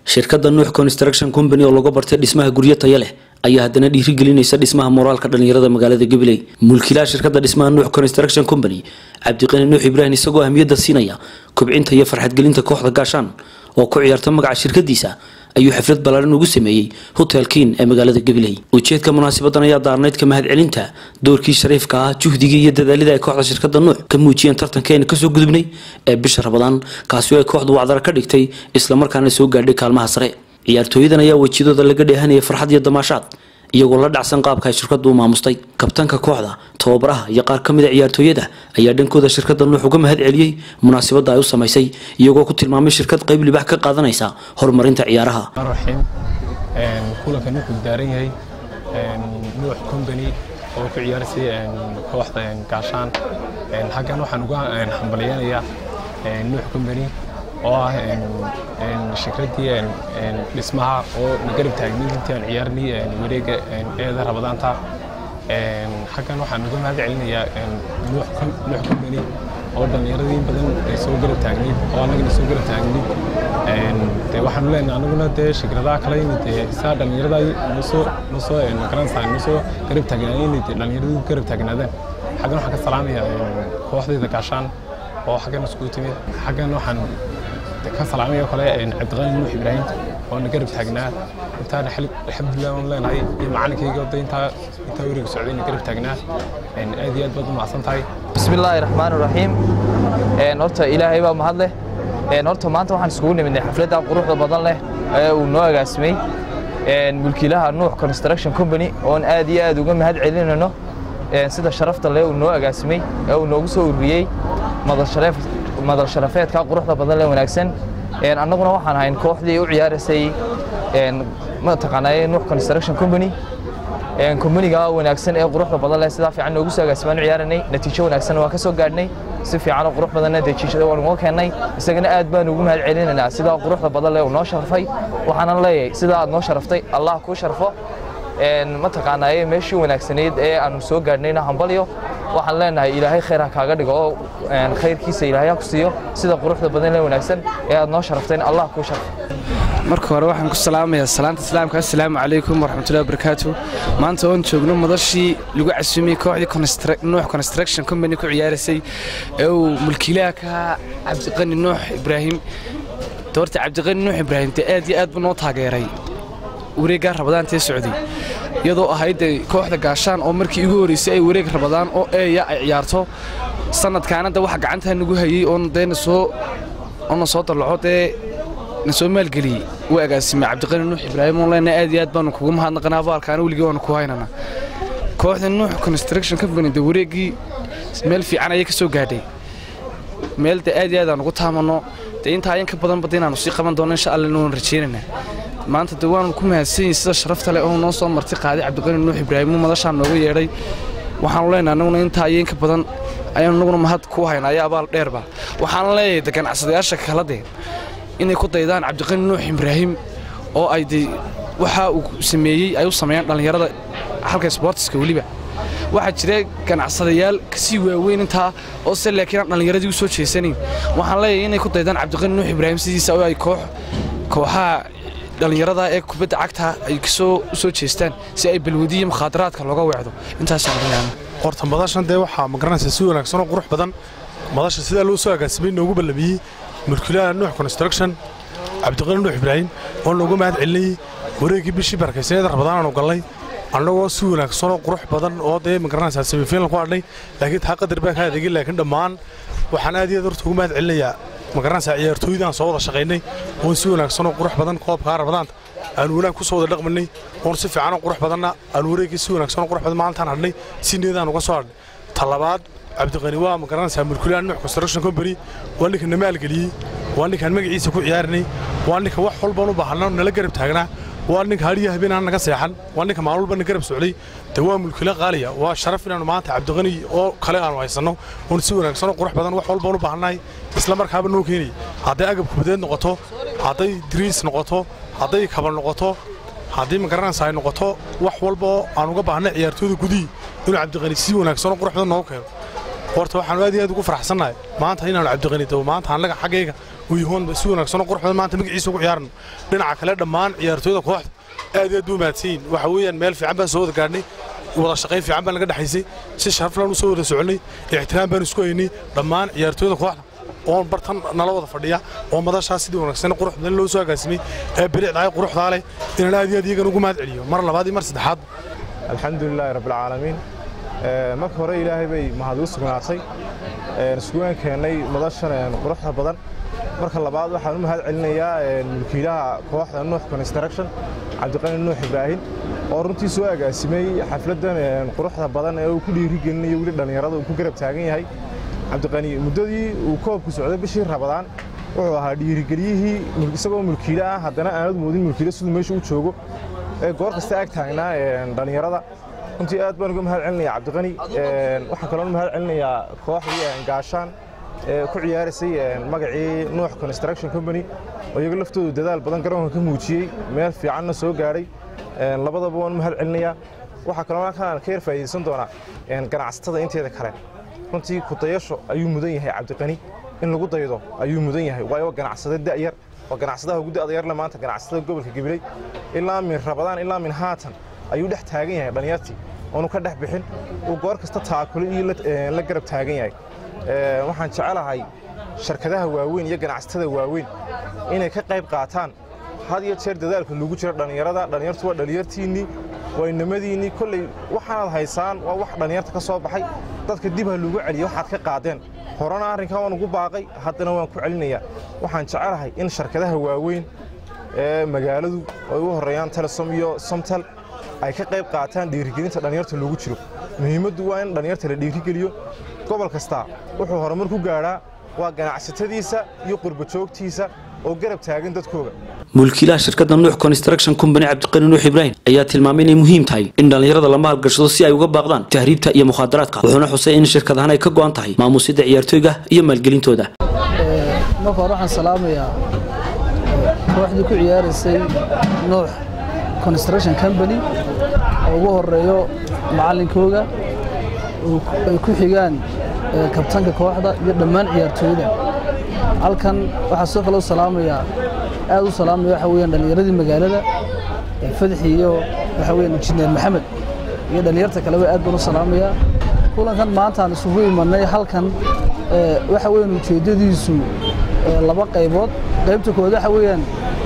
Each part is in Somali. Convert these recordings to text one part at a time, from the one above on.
shirkadda nuux construction company oo laga bartay dhismaha guryo taya leh ayaa haddana dhiirigelinaysa dhismaha moraalka dhalinyarada magaalada gabiley mulkiilaha shirkadda dhismaha nuux construction company cabdiqani nuux ibraahim isagoo ahmiyadda siinaya kobcinta iyo farxadgelinta kooxda gaashaan oo ku ciyaarta magaca shirkadiisa ayuu xaflad ballaaran ugu sameeyey hotel kiin ee magaalada gabiley ujeedka munaasabadan ayaa daarnayd ka mahadcelinta doorkii shariifka ah juhdigii iyo dadaalida ay kooxda shirkadda nuux ka muujiyeen tartankeena kasoo gudubnay ee bisha rabadaan kaasi oo ay kooxdu wacdara ka dhigtay islamarkaana soo gaadhay kaalmaha sare ciyaartooyadan ayaa wejiyadooda laga dheehanaya farxad iyo damaashaad iyagoo la dhacsan qaabka ay shirkadu u maamustay kabtanka kooxda tababaraha iyo qaar ka mid a ciyaartooyada ayaa dhankooda shirkadda nuux uga mahad celiyey munaasabadda ay u samaysay iyagoo ku tilmaamay shirkad qayb libax ka qaadanaysa horumarinta ciyaaraha raxiim kulankan wuxuu daaran yahay nuux company oo ku ciyaarsay kooxda gaashaan halkan waxaan uga hambalyeynayaa nuux company oo ah shirkaddii dhismaha oo na garab taagnay intii aan ciyaarnay wareega eeda rabadaanta halkan waxaan uga mahad celinayaa nuux company oo dhallinyaradii in badan soo garab taagnayd oo annagana soo garab taagnayd de waxaanu leenahay anaguna dee shirkadaha kale in dee saa dhallinyarada nosoo nosoo magaranaysaa nosoo garab taagnaan in dee dhallinyaradu garab taagnaadaan xaggan waxaan ka salaamayaa kooxdayda gaashaan oo xaggan iskugu timid xaggan waxaan ka salaamaya kale cabdiqani nuux ibraahim oo na garab taagnaa intaana alxamdulilah aan leenahay iyo macalinkayga oda intaa intaa weriga socday na garab taagnaa aad iyo aad baad u mahadsan tahay bismi illaahi raxmaan raxiim horta ilaahay baa mahad leh horta maanta waxaan iskugu nimidnay xafladda quruxda badan leh ee uu noo agaasimay mulkiilaha nuux construction company oon aad iyo aad uga mahad celinayno sida sharafta leh uu noo agaasimay ee uu noogu soo ururiyey madal sharafeedka quruxda badan leh wanaagsan annaguna waxaan ahayn kooxdii u ciyaaraysay mataqaanaa nuux construction company kombaniga wanaagsan ee quruxda badan leh sidaa fiican noogu soo agaasimaan u ciyaaranay natiijo wanaagsan waan ka soo gaadhnay si fiican oo qurux badanna natiijada waan uga keennay isagana aad baan ugu mahad celinaynaa sidaa quruxda badan leh uu noo sharfay waxaanan leeyahay sidaa aad noo sharaftay allah kuu sharfo mataqaanaaye meeshii wanaagsanayd ee aanu soo gaadhnayna hambalyo waxaan leenahay ilaahay khayr ha kaaga dhigo oo khayrkiisa ilaahay ha ku siiyo sida quruxda badan lee wanaagsan ee aad noo sharafteen allah kuu sharfo marka hore waxaan ku salaamayaa salaanta islaamka assalaamu calaykum waraxmatullahi wabarakaatu maanta oon joogno madashii lagu casuumiyey kooxdii nuux construction company ku ciyaaraysay ee uu mulkiilaha ka ahaa cabdiqani nuux ibraahim doorta cabdiqani nuux ibraahim dee aad iyo aad buu noo taageeray wareeggaa rabadaantee socday iyadoo ahayd kooxda gaashaan oo markii igu horreysay ay wareeg rabadaan oo eeya ay ciyaarto sanadkaana de waxa gacantaa nagu hayey oon dee nasoo oona soo dallaco dee na soo maalgeliyey wuu agaasimay cabdiqani nuux ibraahim oon leenahay aad iyo aad baanu kugu mahadnaqanaa abaalkaana weligii waanu ku haynana kooxda nuux construction company de wareeggii meel fiican ayay ka soo gaadhay meel de aad iyo aad aan ugu taamanno dee intaa ayan ka badan bada inaanu sii qaban doono insha allah waan rajaynaynaa maanta de waanu ku mahadsanyihin sida sharafta leh oo noo soo marti qaaday cabdiqani nuux ibraahim uu madashaan nooga yeedhay waxaanu leenahay annaguna intaa ayan ka badan ayaanu annaguna mahad ku haynaa ayaa abaal dheerba waxaan leeyahay de ganacsadayaasha kala dee inay ku daydaan cabdiqani nuux ibraahim oo ay de waxa uu sameeyey ay u sameeyaan dhallinyarada halka sboortiska weliba waxaa jira ganacsadayaal kasii waaweyn intaa oo se laakiin aan dhallinyaradii u soo jeesanayn waxaan leeyahay inay ku daydaan cabdiqani nuux ibraahim sidiisa oo ay koox kooxaha dhallinyarada ee kubadda cagta ay kasoo u soo jeestaan si ay balwadiya mukhaadaraadka looga weecdo intaasaan horta madashan dee waxaa magaranaysa si wanaagsan oo qurux badan madasha sidaa loo soo agaasimay noogu ballamiyey mulkiilaha nuux construction cabdiqani nuux ibraahim oo noogu mahad celinayey wareeggii bishii barakaysaneeda rabadaan aanu gallay annagoo si wanaagsan oo qurux badan oo dee magaranaysaa semifinal ku adhnay laakiin taa qadar baa ka adeegin laakiin dhammaan waxaan aad iyo aad horta ugu mahad celinayaa magaranaysaa ciyaartooydaan soo wada shaqaynay oon si wanaagsan oo qurux badan koobkaa rabadaanta aanu wanaag ku soo wada dhaqmanay oon si fiican oo qurux badanna aanu wareeggii si wanaagsan oo qurux badan maalintaan hadhnay si niyadaan uga soo hadhnay talabaad cabdiqani waa magaranaysaa mulkiilaha nuux construction company waa ninka na maalgeliyey waa ninkaan magaciisa ku ciyaarinay waa ninka wax walbaan u baahana nala garab taagnaa waa ninka hadhiya habeenaan naga seexan waa ninka maalin walba na garab socday de waa mulkila qaaliya waa sharaf inaanu maanta cabdiqani oo kale aanu haysanno oon si wanaagsan oo qurux badan wax walbaan u baahannahay isla markaaba noo keenay hadday agab kubadeed noqoto hadday diriis noqoto hadday kaba noqoto haddii magaranaysa ay noqoto wax walba oo aan uga baahnay ciyaartooyda gudihii inuu cabdiqani si wanaagsan oo qurux badan noogu keeno horta waxaanu aad iyo aad ugu faraxsannahay maanta inaanu cabdiqani dabo maanta annaga xaggayga uu yahoon si wanaagsanoo qurux badan maanta magaciisa ugu ciyaarno dhinaca kale dhammaan ciyaartooyda kooxda aad iyo aad buu mahadsanyihin waxa weeyaan meel fiican baan soo wada gaadhnay wada shaqayn fiican baan naga dhexaysay si sharaflaan u soo wada soconnay ixtiraam baan isku haynay dhammaan ciyaartooyda kooxda oon bartan nala wada fadhiya oo madashaas sidii wanaagsan qurux badan loo soo agaasimay ee bilicdaay quruxdaa leh inaan aad iyo aad iyagan ugu mahad celiyo mar labaad iyo mar saddexaad alxamdulilaahi rabbilcaalamiin marka hore ilaahay bay mahad u sugnaatay iskugaan keennay madashan quruxda badan marka labaad waxaan u mahad celinayaa mulkiilaha kooxda nuux construction cabdiqani nuux ibraahim oo runtii soo agaasimay xafladdan quruxda badan ee uu ku dhiirigelinayo weli dhallinyarada uu ku garab taagan yahay cabdiqani muddadii uu koobku socday bishii rabadaan wuxuu ahaa dhiirigeliyihii isagoo mulkiile ah haddana aanad moodin mulkiile siduu meesha u joogo ee goor kasta ag taagnaa dhallinyarada runtii aad baan uga mahad celinayaa cabdiqani waxaan kaloo mahad celinayaa kooxdii gaashaan ee ku ciyaaraysay magacii nuux construction company oo iyaga laftoodu dadaal badan garoonka ka muujiyey meel fiicanna soo gaadhay labadaba waan mahad celinayaa waxaa kaloo halkaan ka yar faa'iidaysan doonaa ganacsatada inteeda kale runtii kudayasho ayuu mudan yahay cabdiqani in lagu daydo ayuu mudan yahay waayo ganacsade da'yar oo ganacsadaha ugu da'da yarle maanta ganacsatada gobolka gabiley ilaa min rabadaan ilaa min haatan ayuu dhex taagan yahay dhallinyartii oonu ka dhex bixin uu goor kasta taakule iyo la garab taagan yahay waxaan jecelahay sharkadaha waaweyn iyo ganacsatada waaweyn inay ka qayb qaataan had iyo jeer dadaalka lagu jiro dhallinyarada dhallinyartu waa dhallinyartiinnii waa inamadiinnii kolley waxaanaad haysaan waa wax dhallinyarta ka soo baxay dadka dib ha lagu celiya waxaad ka qaadeen horena arrinkan waan ugu baaqay haddana waan ku celinayaa waxaan jecelahay in sharkadaha waaweyn ee magaaladu ay u horreeyaan telesom iyo somtal ay ka qayb qaataan dhiirigelinta dhallinyarta loogu jiro muhiimaddu waa in dhallinyarta la dhiirigeliyo gobol kasta wuxuu horumar ku gaadhaa waa ganacsatadiisa iyo qurbajoogtiisa oo garab taagan dadkooga mulkiilaha shirkadda nuux construction company cabdiqani nuux ibraahim ayaa tilmaamay inay muhiim tahay in dhallinyarada la maalgashado si ay uga baaqdaan tahriibta iyo mukhaadaraadka wuxuuna xusay in shirkadahan ay ka go'an tahay maamuusidda ciyaartooyga iyo maalgelintooda marka hore waxaan salaamayaa kooxdii ku ciyaaraysay nuux construction company oo ugu horeeyo macallinkooga ay ku xigaan kabtanka kooxda iyo dhammaan ciyaartooyda halkan waxaa soo kale u salaamayaa aad u salaamaya waxa weeyaan dhallinyaradii magaalada fadxi iyo waxa weeyaan injineer maxamed iyo dhallinyarta kaleba aad baan u salaamayaa kulankan maanta aan isugu imanay halkan waxa weeyaan ujeeddadiisu laba qaybood qaybta koowaad waxa weeyaan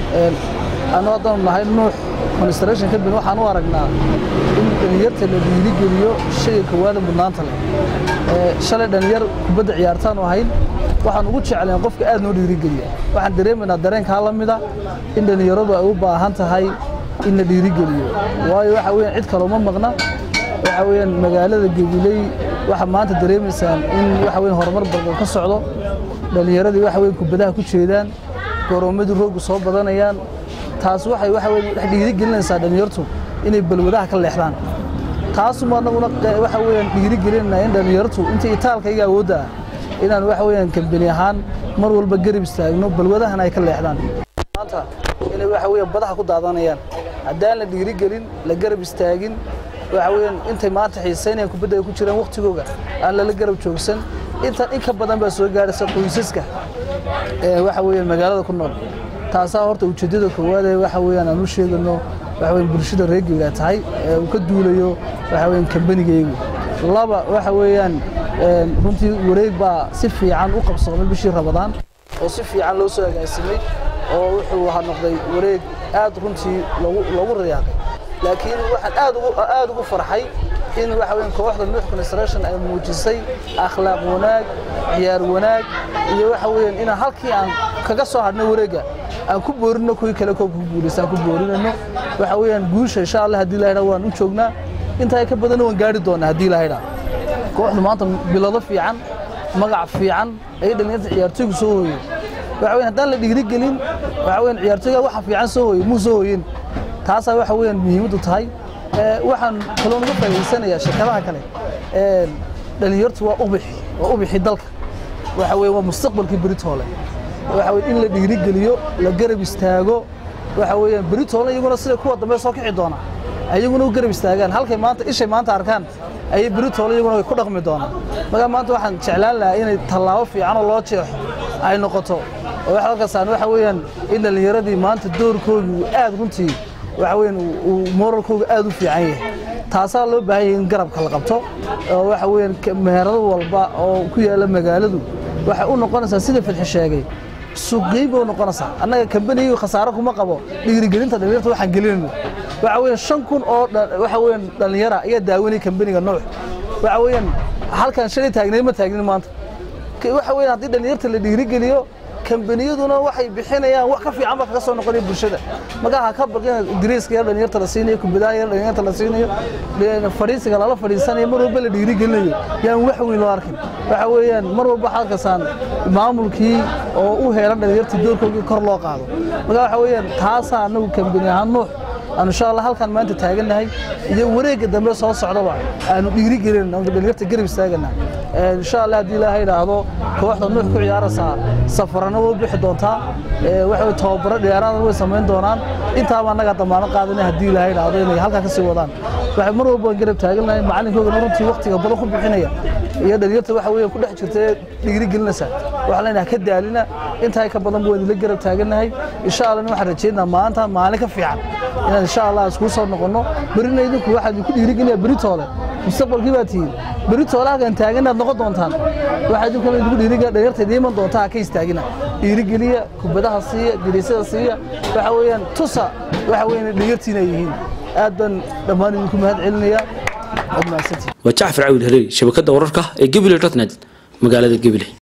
anuu haddaanu nahay nuux construction company waxaan u aragnaa in dhallinyarta la dhiirigeliyo shayga kowaada mudnaanta leh shalay dhallinyar kubadda ciyaartaanu ahayn waxaan ugu jeclayn qofka aad noo dhiirigeliya waxaan dareemaynaa dareenkaa la mida in dhallinyaradu ay u baahan tahay in la dhiirigeliyo waayo waxa weeyaan cid kale uma maqna waxa weeyaan magaalada gabiley waxaa maanta dareemaysaan in waxa weeyaan horumar badan ka socdo dhallinyaradii waxa weeyaan kubadaha ku jeedaan goroomadii roogu soo badanayaan taas waxay waxa weeyaan dhex dhiirigelinaysaa dhallinyartu inay balwadaha ka leexdaan taasuma annaguna waxa weeyaan dhiirigelinayna in dhallinyartu intii itaalkayga awoodda ah inaan waxa weeyaan kambani ahaan mar walba garab istaagno balwadahana ay ka leexdaan maanta inay waxa weeyaan badaha ku daadanayaan haddaan la dhiirigelin la garab istaagin waxa weeyaan intay maanta xiisaynayaan kubadda ay ku jiraan waqtigooga aan lala garab joogsan inta in ka badan baa soo gaaraysa qoysaska ee waxa weeyaan magaalada ku nool taasaa horta ujeeddada koowaad ee waxa weeyaan aan u sheegano waxa weeyaan bulshada reer Gabilaa tahay ee uu ka duulayo waxa weeyaan kambanigaygu laba waxa weeyaan runtii wareeg baa si fiican u qabsoomay bishii Ramadaan oo si fiican loo soo agaasimay oo wuxuu ahaa noqday wareeg aad runtii lagu lagu riyaaqay laakiin waxaan aad ugu aad ugu farxay in waxa weeyaan kooxda Nuux Construction ay muujisay akhlaaq wanaag ciyaar wanaag iyo waxa weeyaan in halkii aan kaga soo hadhnay wareega aan ku boorino kuwii kale koobka ku guulaysan ku boorinayno waxa weeyaan guusha insha Allah haddii la yidhaahdo waan u joognaa intaa ka badan waan gaari doonaa haddii la yidhaahdo kooxdu maanta bilado fiican magac fiican ay dhalinyarta ciyaartooygu soo hooyeen waxa weeyaan haddaan la dhiirigelin waxa weeyaan ciyaartooyga waxa fiican soo hooyey muu soo hooyin taasaa waxa weeyaan muhiimaddu tahay waxaan kaloo uga faa'iidaysanayaa shirkadaha kale dhalinyartu waa ubixi waa ubixi dalka waxa weeye waa mustaqbalkii beritoole waxa weeye in la dhiirigeliyo la garab istaago waxa weeyaan beritoole iyaguna sida kuwa dambe soo kici doona ayaguna u garab istaagaan halkay maanta ishay maanta arkaan ayay beritoole iyaguna way ku dhaqmi doonaan markaa maanta waxaan jeclaan lahaa inay tallaabo fiicanoo loo jeexo ay noqoto oo wax halkaasaan waxa weeyaan in dhallinyaradii maanta doorkoodii uu aad runtii waxa weeyaan uu moralkooga aad u fiican yahay taasaa loo baahan yahay in garabka la qabto oo waxa weeyaan meherado walba oo ku yaalla magaaladu waxay u noqonaysaa sida fidxi sheegay suuqgeyn bay u noqonaysaa annaga kambanigii khasaaro kuma qabo dhiirigelinta dhallinyarta waxaan gelinayno waxa weeyaan shan kun oo waxa weeyaan dhallinyara ayaa daawanaya kambaniga nooc waxa weeyaan halkan shalay taagnay ma taagnin maanta waxa weeyaan haddii dhallinyarta la dhiirigeliyo kambaniyaduna waxay bixinayaan wax ka fiican ba kaga soo noqonaya bulshada markaa ha ka baqina diriiska yar dhallinyarta la siinayo kubadaha yar dhallinyarta la siinayo fadhiisiga lala fadhiisanayo mar walba la dhiirigelinayo yaan wax weyn loo arkin waxa weeyaan mar walba halkasaan maamulkii oo u heelan dhallinyartii doorkoogii kor loo qaado markaa waxa weeyaan taasaa anagu kambani ahaan nuux aanu insha allah halkaan maanta taagannahay iyo wareegga dambe soo socdaba aanu dhiirigelin aanu dhallinyarta garab istaagana insha allah haddii ilaahay idhaahdo kooxda nuux ku ciyaaraysaa safarana way bixi doontaa waxa tababaro dheeraadana way samayn doonaan intaaba annaga damaano qaadanay haddii ilaahay idhaahdo inay halkaa kasii wadaan waxay mar walba garab taagannahay macalinkoogana runtii waqtiga badan ku bixinaya iyo dhallinyarta waxa weeye ku dhex jirta ee dhiirigelinaysa waxaa leenahay ka daalina intaa ka badan buu idinla garab taagannahay insha allah waxaan rajeynaa maanta maalin ka fiican inaan insha allah isku soo noqono berina idinku waxaan idinku dhiirigelinaya beritoole mustaqbalkii baa tihiin beritoole halkan taagan inaad noqon doontaan waxaa idinkuna idinku dhiirigelina dhalinyarta idiin iman doontaa ha ka istaagina dhiirigeliya kubadaha siiya diriisyada siiya waxa weeyaan tusa waxa weeyaan dhalinyartiina ay yihiin aad baan dhammaan idinku mahad celinayaa aad mahadsantihin waa jacfar cawil hareeri shabakadda wararka ee gebile dotnet magaalada gebile